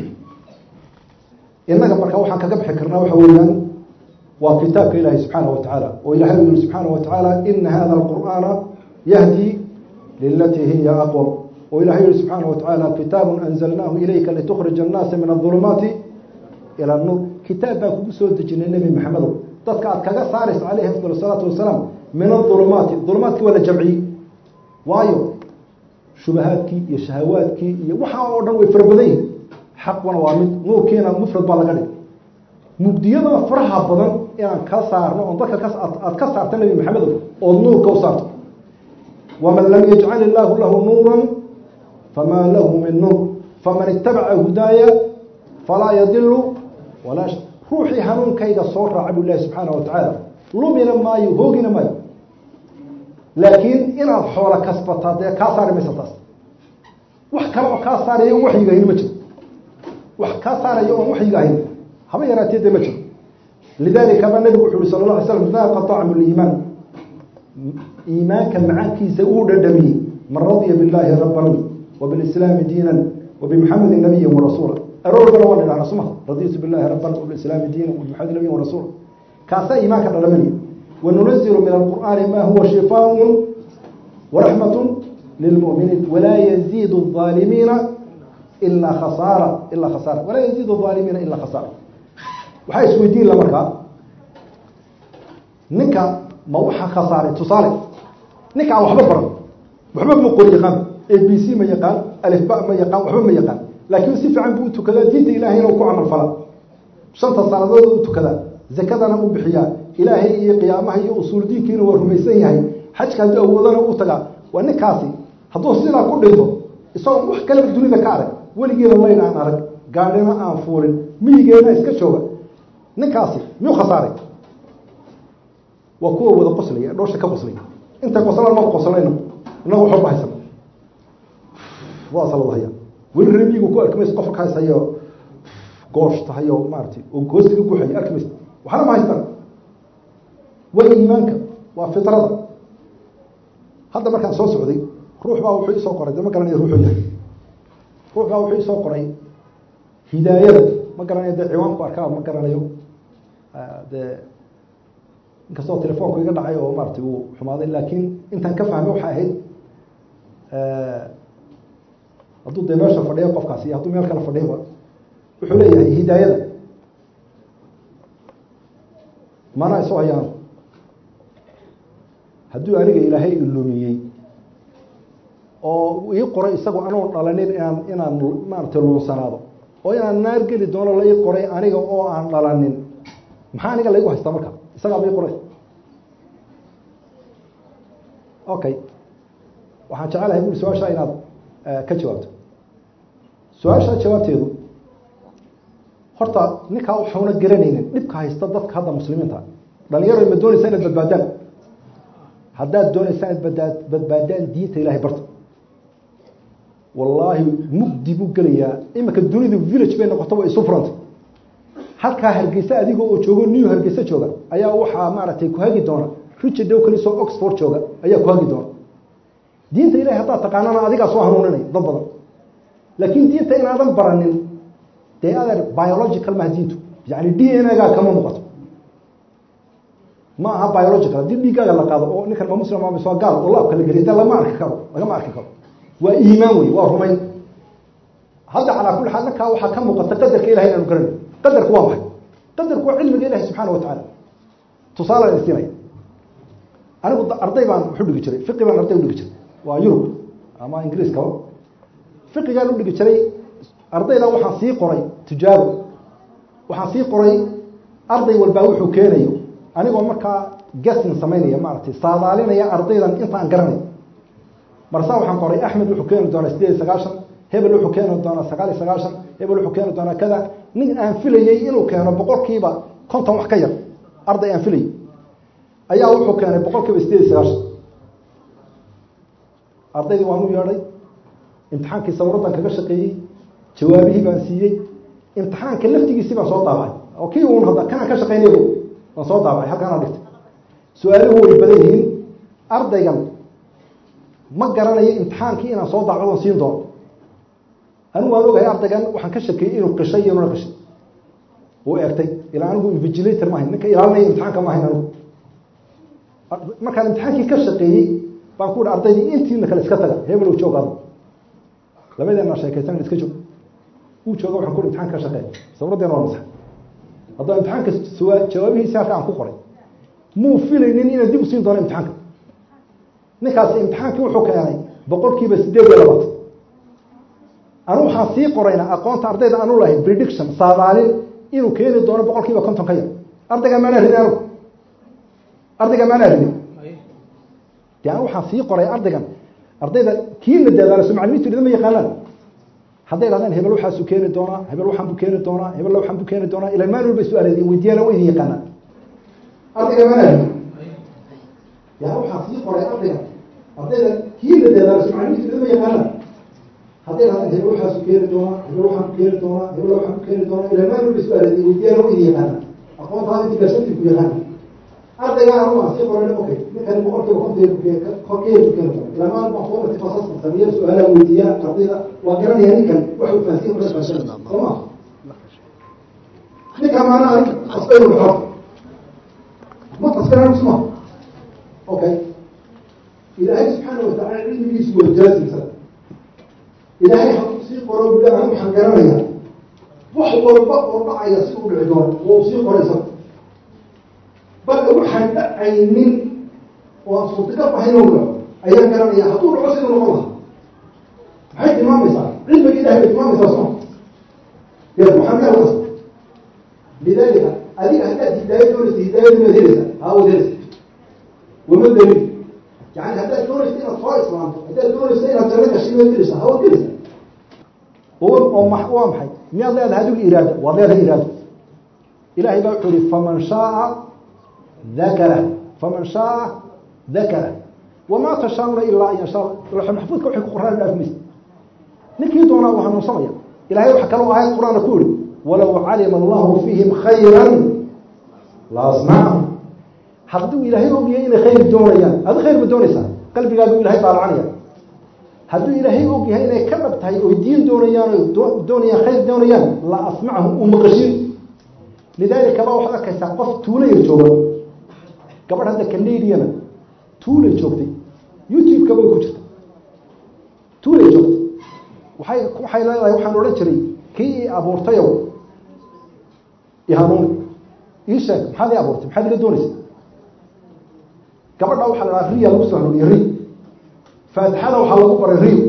innaga marka waxaan kaga bixi karnaa waxa weeyaan waa kitaabka ilaahi subxaanaه wa tacaala oo ilahay u yihi subxaanaه wa tacaala ina hada اlqur'aana yahdi lilatii hiya aqwam oo ilahay yihi subxaanaه wa tacaala kitaabu anzalnaahu ilayka litukhrija الnaasa min الظulumaati ilى nuur kitaab baan kugu soo dejinay nebi maxamedow dadka aad kaga saaraysa calayhi afdal الsalaatu wasalaam min aظulumaati ظulumaadkii waa la jamciyey waayo shubahaadkii iyo shahawaadkii iyo waxaa oo dhan way fara badan yihin xaquna waa mid nuurkiina mufrad baa laga dhig mugdiyada faraha badan inaan ka saarno oon dadka aad ka saarta nebi maxamedow ood nuurka u saarto waman lam yajcal illaahu lahu nuura famaa lahu min nuur faman itabaca hudaaya falaa yadilu walaa ruuxii hanuunkayga soo raaca bu ilahi subxaana wa tacaala lumina maayo hoogina maayo laakiin inaad xoola kasbataa dee kaa saari maysa taas wax kale oo kaa saaraya on waxyiga ahayn ma jiro wax kaa saaraya oon waxyiga ahayn haba yaraatee dee ma jiro lidalika ba nabigu wuxu uhi sala la alay slam daaqa طacmu liimaan iimaanka macaankiisa uu dhadhamiyey man radya biاllahi raban wabiاlislaami diinan wabimuxamedi nabiya warasuula aroorgana waan idhahna suma raditu billahi raban wabiislaami diinan wabimuxamedi nabiya warasuula kaasaa iimaanka dhalamanaya wanunazilu min alqur'aani ma huwa shifaaء waraxmat lilmuminiin walaa yaziid الظaalimiina ilaa khasaara ilaa khasaara walaa yaziid الظaalimiina ilaa khasaara waxaa isweydiin la markaa ninka ma waxaa khasaaray tusaale ninka aan waxba baran waxba ma qori yaqaan a b c ma yaqaan alifba ma yaqaan waxba ma yaqaan laakiin si fiican buu u tukadaa diinta ilahayna u ku camal fala shanta sanadood u tukadaa zakadana u bixiyaa ilaahay iyo qiyaamaha iyo usuul diinkiina waa rumaysan yahay xajka haddii awoodana u tagaa waa ninkaasi hadduu sidaa ku dhinto isagoo wax kaleba dunida ka arag weligeena layn aan arag gaadhina aan fuulin miyigeena iska jooga ninkaasi miyuu khasaaray waa kuwa wada qoslaya dhoosha ka qoslay intay qoslaan ma qoslayno inaga waxba haysan waasa la haya weli remiyigu ku arki maysa qofka ka haysayo goosh tahayo maaratay oo goostiga guxayo arki maysa waxna ma haystaan waa iimaanka waa fitrada hadda markaan soo socday ruux baa wuxuu isoo qoray de ma garanayo ruuxuu yahay ruux baa wuxuu isoo qoray hidaayada ma garanayo dee ciwaanku arkaa ma garanayo dee inkastoo telefoonku iga dhacay oo maaratay uu xumaaday laakiin intaan ka fahmay waxay ahayd hadduu dee meesha fadhiyo qofkaasi iyo hadduu meel kale fadhiyoba wuxuu leeyahay hidaayada mana isu hayaan hadduu aniga ilaahay ilumiyey oo ii qoray isagoo anoon dhalanin inaan inaan maaratay luunsanaado oo inaan naar geli doono la ii qoray aniga oo aan dhalanin maxaa aniga laigu haystaa marka isagaa bai qoray okay waxaan jecelahay bui su-aasha inaad ka jawaabto su-aasha jawaabteedu horta ninkaa waxauna garanaynin dhibka haysta dadka hadda muslimiinta dhalinyaro ma doonaysa inaad badbaadaan haddaad doonaysaa inaad badbaad badbaadaan diinta ilahay barta wallaahi mugdi buu gelayaa iminka dunidu village bay noqoto way isu furanta halkaa hargeysa adigoo oo joogo new hargeysa jooga ayaa waxaa maaragtay ku hagi doona richard dowkalisoo oxford jooga ayaa ku hagi doona diinta ilahay haddaad taqaanana adigaa soo hanuuninaya dad badan laakiin diinta inaadan baranin dee adeer biological maha diintu yani d n gaa kama muuqato ma aha biological haddii dhiiggaaga la qaado oo ninkan ma muslim ama soo gaal oo laabka la geliy da lama arki karo lagama arki karo waa iimaan wey waa rumayn hadda calaa kulli xaal markaa waxaa ka muuqata qadarka ilahay inaanu garanay qadarku waa maxay qadarku waa cilmiga ilahi subxaana watacaala tusaale siinaya anigu arday baan wuxu dhigi jiray fiqi baan arday udhigi jiray waa yurub ama ingiriiskaba fiqigaan udhigi jiray ardayda waxaan sii qoray tijaabo waxaan sii qoray arday walbaa wuxuu keenayo anigoo markaa gasin samaynaya maaragtay saadaalinaya ardaydan intaan garanayo marsaa waxaan qoray axmed wuxuu keeni doonaa sideed iyo sagaashan hebel wuxuu keeni doonaa sagaal iyo sagaashan hebel wuxuu keeni doonaa kada nin aan filayey inuu keeno boqolkiiba konton wax ka yar arday aan filayey ayaa wuxuu keenay boqolkiiba sideed iyo sagaashan ardaydii waan u yeedhay imtixaankii sawiradan kaga shaqeeyey jawaabihii baan siiyey imtixaanka laftigiisii baan soo daabacay oo kii uun hadda kanaan ka shaqeynay waan soo daabacay halkaanaa dhigtay su-aaluhu way badan yihiin ardaygan ma garanayo imtixaankii inaan soo daacdo on siin doono anigu waan ogahay ardaygan waxaan ka shakeeyey inuu qishay iyo nuna qishay uu eegtay ilaa anigu invigilator maahayn ninka ilaalinaya imtixaanka maahayn anigu markaan imtixaankii ka shaqeeyey baan ku hi ardaydii intiina kale iska taga hebelow joog ado labadeena sheekaysan iska joog uu jooga waxaan ku hi imtixanka ka shaqeey sawraddeena waa masax haddaba imtixaanka jawaabihiisi halka aan ku qoray muu filaynin inaan dib u siin doono imtixaanka ninkaasi imtixaankii wuxuu keenay boqolkiiba sideed iyo labaatan anu waxaan sii qorayna aqoonta ardayda aanu lahay prediction saadaalin inuu keeni doono boqol kiiba konton ka yar ardaygaa maanaa ridi anu ardaygaa maanaa ridi de anu waxaan sii qoray ardaygan ardayda kiina daadaalaso macalimiintu idama yaqaanaan hadday dhahdeen hebel waxaasuu keeni doonaa hebel waxaan buu keeni doonaa hebel waxaan buu keeni doonaa ila maalin walba su-aaleedi weydiyaana wa idin yaqaanaan ardaygaa maanaa ridi ya waxaan sii qoray ardaygan ardayda kiina daadaalaso macalimiintu idama yaqaanaan hadday dhahdeen hebel waxaasu keeni doonaa hebel waxaan ku keeni doonaa hebel waxaan ku keeni doonaa ila maalin walba su-aaleedi weydiyaana wa idin yaqaanaan aqoontaa inti gaashantii ku yaqaana ardaygaa anu waan sii qoray okay ninkani boqolkiiba konteeda korkeeda ku keeni doona ilaa maalin baan kuwamati fasaskan sameeya su-aalaha weydiiyaa ardayda waa garanaya ninkan wax uu fahansiin kara fahansan soo ma ninka maanaha asbaynu xor ma tasbiraan suma okay ilaahay subxaana watacaala cilmigiisu waa jaasimsan ilaahay hadduu sii qoro bula anu waxaan garanayaa wax walba oo dhacaya si u dhici doono wau sii qoraysa bal waxaan dhacaynin oo aan suurtagal ahayn oo dhaco ayaan garanaya hadduu dhaco siduu noqon lahaa maxay tilmaamaysaa cilmiga ilahay bay tilmaamaysaa soma ya waxaan ka alwas lidalika adiga haddaad hidaaya doonaysa hidaayada maad helaysaa haa waad helaysa wama daliil yani haddaad doonaysa inaad soo islaamto haddaad doonaysa inaad janno gashay maad helaysaa haa waad helaysaa oo ma waa maxay miyaad leedahay adigu iraado waad leedahay iraado ilahay baa wuxuu yihi faman shaaa dakara faman shaaa dakara wamaa tashaauuna ilaa an yashaa laxo maxfuudka waxay ku qoraan dhaaf maysa ninkii doonaa uu hanuunsamaya ilahay waxa kaloo aayad qur-aana ku yihi walow calima allahu fiihim khayra la asmacahum hadduu ilaahay ogyahay inay khayr doonayaan adi khayr ma doonaysaa qalbigaagu ilahay baalacanaya hadduu ilaahay og yahay inay ka dhab tahay oy diin doonayaan o doonayaan khayr doonayaan la asmacahum uu maqashin lidaalika baa waxaad arkaysaa qof tuulaya jooga gabadh hadda canadiana tuulay joogtay youtube-ka way ku jirta tuulay joogtay waay waxay leedahay waxaan odhan jiray kii i abuurtayow ihanuuni ii sheeg maxaad ii abuurtay maxaad iga doonaysa gabadha waxaa la dhaha riya lagu soo hanuuniye ri faatixada waxaa lagu baray rio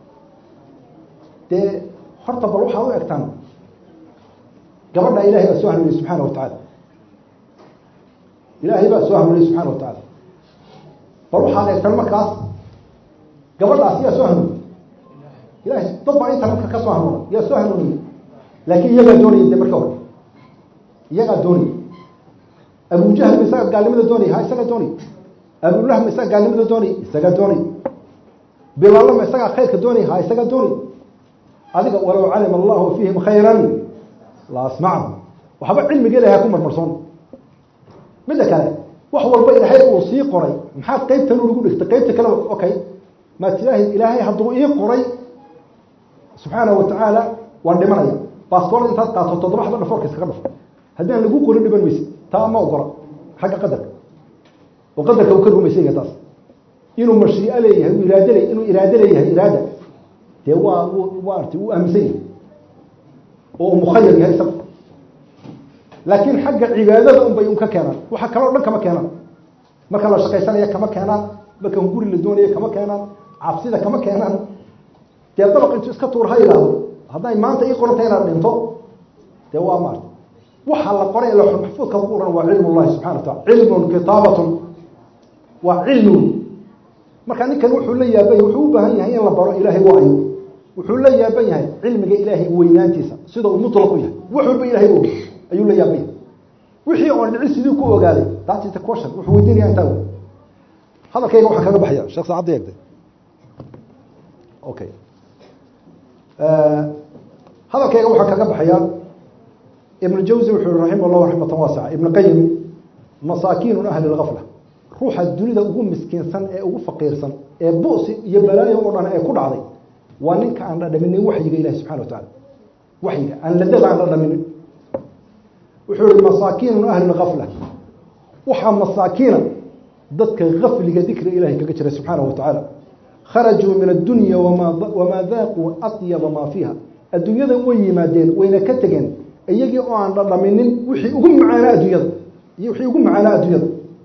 dee horta bal waxaad u egtaan gabadha ilahay baa soo hanuuniyey subxaana wa tacaala ilaahay baa soo hanuuniyey subxana wa tacaala bal waxaad egtaan markaas gabadhaas yaa soo hanuuniyey ilahay dad baa internetka ka soo hanuuna yaa soo hanuuniyey laakiin iyagaa doonaya de marka hore iyagaa doonaya abujahal ma isaga gaalnimada doonaya ha isaga doonay abullah ma isaga gaalnimada doonay isaga doonay bilaalama isagaa khayrka doonay ha isagaa doonay adiga walow calima allahu fiihim khayran la asmacahum waxba cilmiga ilahay ha ku marmarsoon midda kale wax walba ilaahay uu sii qoray maxaad qeybtan ugu dhigtay qeybta kale okay maa tilaahi ilaahay hadduu ii qoray subxaanahu watacaala waan dhimanaya baasboort intaad qaato toddoba xaba dhafoorka iskaga dhafo haddaan lagu qorin dhiban mayse taa ma ogola xagga qadarka oo qadarka uu ka rumaysanya taas inuu mashiico leeyahay uu iraad le inuu iraado leeyahay iraada dee waa maarata uu aaminsan yahay oo uu mukhayar yahay isaga laakiin xagga cibaadada un bay un ka keenaan waxa kaloo dhan kama keenaan marka la shaqaysanaya kama keenaan marka guri la doonaya kama keenaan cabsida kama keenaan dee dabaq intuu iska tuur ha yidhaahdo hadday maanta ii qoranta inaad dhinto dee waa maarta waxaa la qoray lawxul maxfuudka ku ohan waa cilm llahi subxana wa taala cilmun kitaabatun waa cilmigu marka ninkan wuxuu la yaabanya wuxuu u baahan yahay in la baro ilaahay waayo wuxuu la yaaban yahay cilmiga ilaahay weynaantiisa sida uu mutlaq u yahay wax walba ilahay og ayuu la yaaban yahay wixii oon dhici sidii ku ogaaday that is the question wuxuu weydiinaya intaa wey hadalkayga waxaa kaga baxaya sheekh saacadda eegday okay hadalkayga waxaa kaga baxaya ibn jawzi wuxuu yihi raximah llahu raxmatan waasica ibn qayim masaakiinu ahli lgafla ruuxa dunida ugu miskiinsan ee ugu faqiirsan ee busi iyo balaayo oo dhan ee ku dhacday waa ninka aan dhadhaminin waxyiga ilahi subxana wa tacala waxyiga aan ladada aan dhadhaminin wuxuu yihi masaakiinu ahli lgafla waxaa masaakiina dadka gafliga dikriga ilahay kaga jiray subxaanahu wa tacaala kharajuu min addunya wamaa daaquu atyaba maa fiiha adduunyada way yimaadeen wayna ka tegeen iyagii oo aan dhadhaminin wixii ugu macaanaa adduunyada iyo wixii ugu macaanaa adduunyada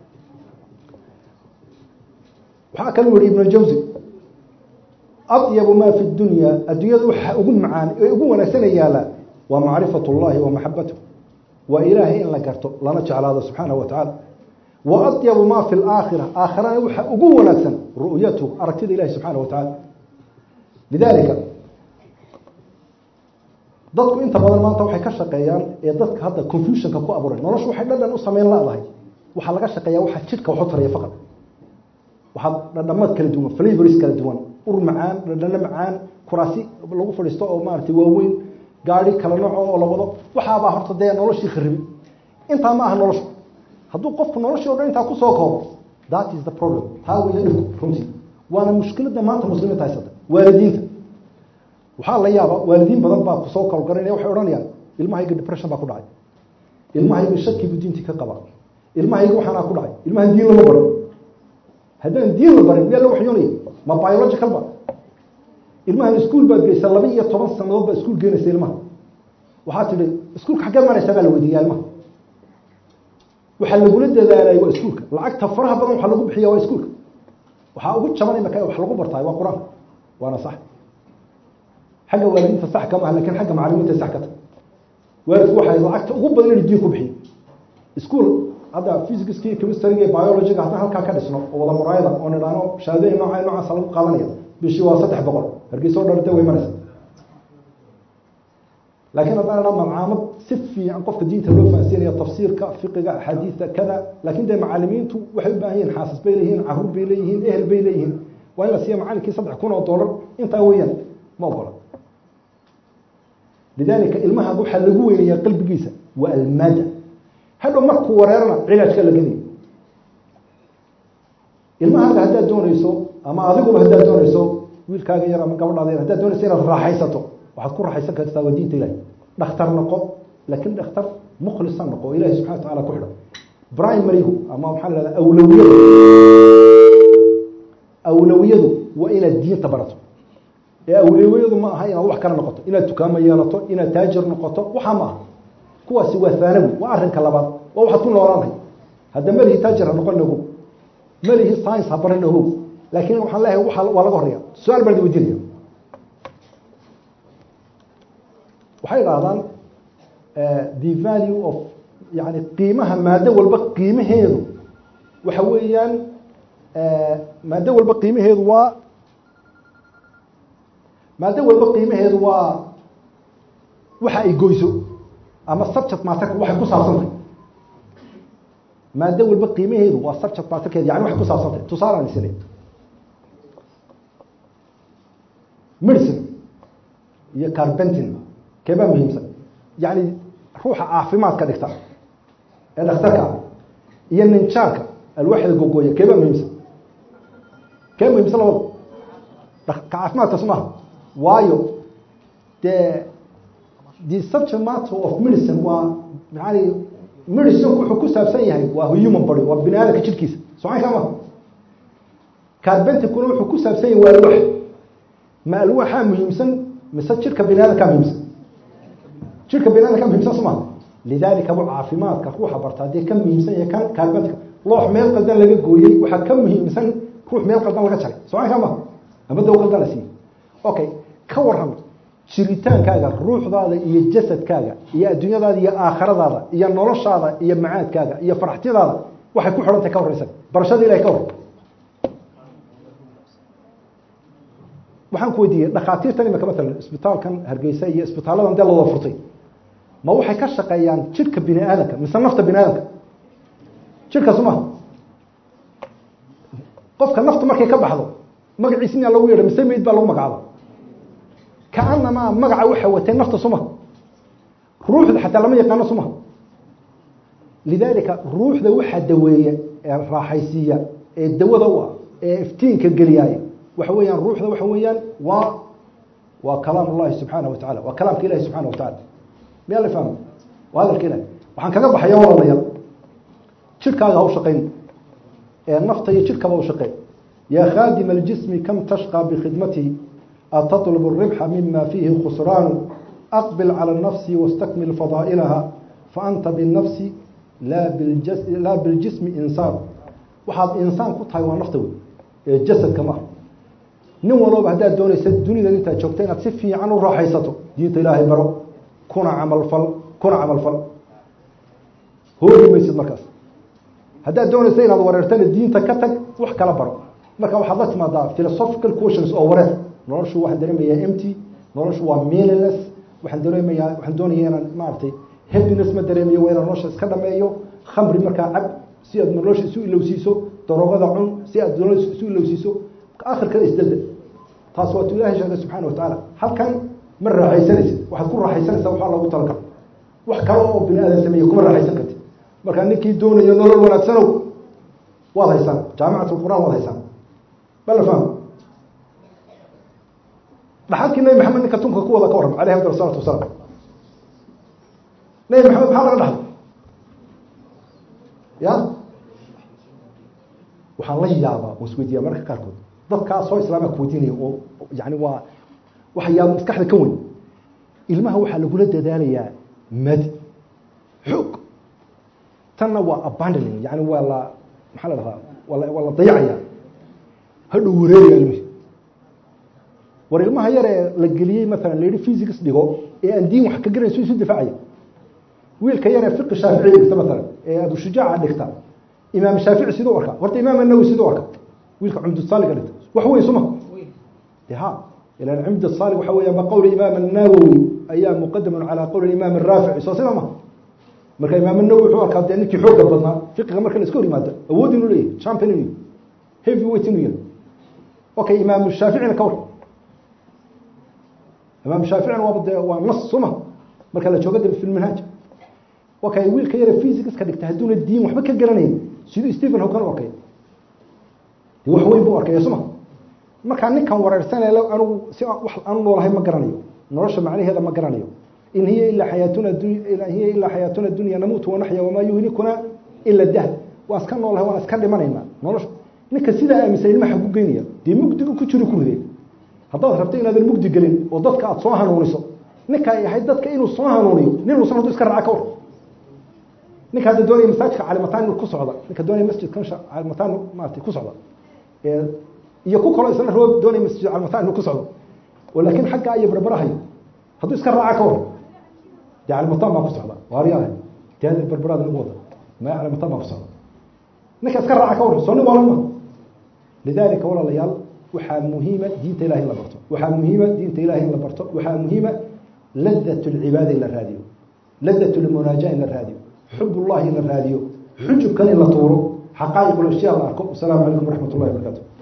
waxaa kaluu yihi ibn jawzi adyabu maa fi dunya adduunyada waxa ugu macaan ee ugu wanaagsana yaala waa macrifat اllahi wa maxabatuh waa ilaahay in la garto lana jeclaado subxaanahu wa tacaala wa adyabu maa fi laakhira aakhirana waxa ugu wanaagsan ru'yatu aragtida ilahi subxaana wa tacaala lidalika dadku inta badan maanta waxay ka shaqeeyaan ee dadka hadda confusionka ku abuuray noloshu waxay dhadhan u sameyn ladahay waxaa laga shaqeeya waxaa jidhka waxu taraya faqad waxaa dhadhamad kala duwan flavors kala duwan ur macaan dhadhano macaan kuraasi lagu fadhiisto oo maaragtay waaweyn gaari kala nooco oo la wado waxaabaa horta dee noloshii kharibi intaa ma aha noloshu hadduu qofku noloshii o dhan intaa kusoo koobo that is the problem taa weya dhibku runtii waana mushkiladda maanta muslimiinta haysata waalidiinta waxaa la yaaba waalidiin badan baa kusoo kalgaranaya waxay odhanayaan ilmahayga depression baa ku dhacay ilmahayga shakibu diintii ka qaba ilmahayga waxaanaa ku dhacay ilmahan diin lama barin haddaan diin la barin miyaa la waxyoonaya ma biological ba ilmahan iskuol baad geysa laba iyo toban sanadood baa iskuol geenaysa ilmaha waxaa tidhi iskuulka xaggee maraysaa baa la weydiiyaa ilmaha waxaa lagula dadaalay waa iskuulka lacagta faraha badan waxaa lagu bixiya waa iskuulka waxaa ugu jaban imaka wax lagu bartaay waa qur-aanka waana sax xagga waalidiinta sax kama ah lakin xagga macalimiinta sax ka ta waalidku waxay lacagta ugu badan inu diin ku bixiyo iskuol hadda physicski chemistryga iyo biologyga haddaan halkaa ka dhisno oo wada muraayada oo nidhaano shahaadooyin nooca noocaasa lagu qaadanaya bishii waa saddex boqol hargeysa o dharta way maraysa laakiin haddaan idhaa malcaamad si fiican qofka diinta loo fahansiinaya tafsiirka fiqiga axaadiista kada laakin dee macalimiintu waxay u baahan yihin xaasas bay leeyihiin caruur bay leeyihiin ehel bay leeyihiin waa in la siiya macalinkii saddex kun oo dollar intaa weeyaan ma ogola lidalika ilmaha waxaa lagu weynaya qalbigiisa waa almaada hadhow markuu wareerana cilaajka la geliya ilmahaaga haddaad doonayso ama adiguba haddaad doonayso wiilkaaga yar ama gabadhaada yar haddaad doonayso inaad raaxaysato waxaad ku raaxaysan kartaa waa diinta ilahi dhakhtar noqo laakin dhakhtar mukhlisa noqo o ilahi subxana wa tacala ku xidhan primarygu ama maxaa la hahda awlawiyadu awlawiyadu waa inaad diinta barato ee awlawiyadu ma aha inaad wax kala noqoto inaad tukaamo yeelato inaad taajir noqoto waxaa ma aha kuwaasi waa haanawi waa arrinka labaad waa waxaad ku noolaanay hadda melihi taajir ha noqon ogow melihi science ha baran ogow laakiin waxaan leeyahay waa waa laga horeya su-aal baan weydiinaya waxay idhahdaan the value of yani qiimaha maado walba qiimaheedu waxa weeyaan maado walba qiimaheedu waa maado walba qiimaheedu waa waxa ay goyso ama subject materka waxay ku saabsan tahay maado walba qiimaheedu waa subject materkeed yani waxay ku saabsan tahay tusaalaan isle medicine iyo carbentin keebaa muhiimsan yacni ruuxa caafimaadka dhigta ee dhakhtarka ah iyo ninjaarka alwaaxda gogooya keebaa muhiimsan kee muhiimsan labada ka caafimaadkaas maaha waayo dee the subject matter of medicine waa yani medicinku wuxuu ku saabsan yahay waa human body waa bini aadamka jirkiisa socan kaa maha carbentikuna wuxuu ku saabsan yahay waa alwaax ma alwaaxaa muhiimsan mise jirka bini aadamkaa muhiimsan jirka bini adamkaa muhiimsan soo maha lidaalika bu caafimaadka ruuxa barta haddii ka muhiimsan yahay kan carbentika loox meel qaldan laga gooyey waxaa ka muhiimsan ruux meel qaldan laga jaray socan kaa maha ama daw qaldan la siiyey okay ka waran jiritaankaaga ruuxdaada iyo jasadkaaga iyo adduunyadaada iyo aakhiradaada iyo noloshaada iyo macaadkaaga iyo faraxtiyadaada waxay ku xidhantahay ka horeysa barashada ilahay ka hor waxaan ku weydiiyey dhakhaatiirtan imika matalan isbitaalkan hargeysa iyo isbitaaladan dee lawada furtay ma waxay ka shaqeeyaan jidhka bini aadamka mise nafta bini aadamka jidhkaasu maha qofka naftu markay ka baxdo magaciisi miyaa lagu yeedha mise meyd baa lagu magacaaba kaanamaa magaca waxa watay nafta suma ruuxda xataa lama yaqaano suma lidaalika ruuxda waxaa daweeya ee raaxaysiiya ee dawada u ah ee iftiinka geliyaaya waxa weeyaan ruuxda waxa weeyaan waa waa kalaam ullahi subxaana wa tacala waa kalaamka ilahi subxana wa tacala miyaa la fahma waa hadalka ilahi waxaan kaga baxaya walaalayaal jidhkaaga ha u shaqayn ee nafta iyo jidhkaba u shaqeyn yaa khaadima aljismi kam tashqى bikhidmatihi أتطلب الربح مما فيه خسران أقبل على النفس واستكمل فضائلها فأنت بالنفس لا بالجسم, لا بالجسم إنسان waxaad insaan ku tahay waa nafta wey ee jasadka maaha nin walooba haddaad doonaysa dunida intaad joogta inaad si fiican u raaxaysato diinta ilaahay baro kuna camalfal kuna camalfal hoogi maysid markaas haddaad doonaysa inaad wareertana diinta ka tag wax kala baro marka waxaad la timaadaa philosophical questions oo wareer noloshu waxaan dareemayaa empty noloshu waa meaningless waxaan dareemayaa waxaan doonaya inaan maaragtay happiness ma dareemayo waa inaan nolosha iska dhameeyo khamri markaa cab si aad nolosha isu ilowsiiso daroogada cun si aad nolosha isu ilowsiiso akhirkana isdada taas waa tu ilahay sheegay subxana wa tacaala halkan ma raaxaysanaysid waxaad ku raaxaysanaysaa waxaa loogu talagalo wax kale oo bini aadan sameeye kuma raaxaysan karti markaa ninkii doonayo nolol wanaagsanow waad haysaan jaamicat lqur'aan waad haysaan bala faham dhaxalkii nabi maxamed ninka tunka ku wada ka warram alayh afdal salatu wasalaam nabi maxamed maxaa laga dhaxlay ya waxaan la yaabaa oo isweydiiyaa mararka qaarkood dadkaa soo islaama kuweydiinaya oo yani waa waxa yaaba maskaxda ka weyn ilmaha waxaa lagula dadaalayaa madi xoog tanna waa abandoning yani waa la maxaa la dhahaa waa la waa la dayacaya hadhow wareeraya ilmihi war ilmaha yar ee la geliyey maalan la yihi physics dhigo ee aan diin wax ka garanayso isu difaacaya wiilka yar ee fiqi shaaficiya dhigta maalan ee abushujaaca dhigta imaam shaafici siduu arka horta imaam anawi siduu arka wiilka cumdusaaliga dhigta wax weyn suma de ha ilan cumdusalig waxa weya ma qowl imaam annawowi ayaa muqadaman calaa qowl imaam araafici soo sida ma marka imaam anawi wuxuu arkaa dee ninkii xooga badnaa fiqiga marka la iska hor yimaado awood inuu leeyahy champion inuu heavy weight inuu yahay okay imaam shaaficina ka war imaam shaaficina waaba de waa nas suma marka la jooga de fi lmanhaaj okay wiilka yare physicska dhigta hadduuna diin waxba ka garanayn siduu stephen hawkan u arkay de wax weyn buu arkaya suma markaa ninkan wareersanay anugu si wax aanu noolahay ma garanayo nolosha macnaheeda ma garanayo in hiya ilaa xayaatuna in hiya ilaa xayaatuna dunya namuutu wanaxya wamaa yuhlikuna ila dahr waan iska noolahay waan iska dhimanaynaa nolosha ninka sidaa aaminsan ilma xagu geynaya dee mugdigu ku jiro ku ridee haddaad rabto inaadan mugdi gelin oo dadka aada soo hanuuniso ninka ay ahayd dadka inuu soo hanuuniyo nin uusan hadduu iska raaca ka war ninka hadda doonaya masaajidka calimataan inuu ku socda ninka doonaya masjidkan calimataan maarata ku socda iyo ku kaloo isna roo doonaya masjid calimataan inuu ku socdo oo laakiin xaggaa iyo barbarahayo hadduu iska raaca ka war dee calimataan baa ku socda waaryaah dee barbaraada lagu wada maya calimataan baa ku socda ninka iska raaca ka war soo nin waalan ma lidaalika walaalayaal waxaa muhiima diinta ilahay in la barto waxaa muhiima diinta ilahay in la barto waxaa muhiima ladat lcibaada in la raadiyo ladat lmunaaja in la raadiyo xub ullahi in la raadiyo xujubkan in la tuuro xaqaa'iq lashyaa la arko wasalaamu calaykum waraxmat ullahi wabarakatu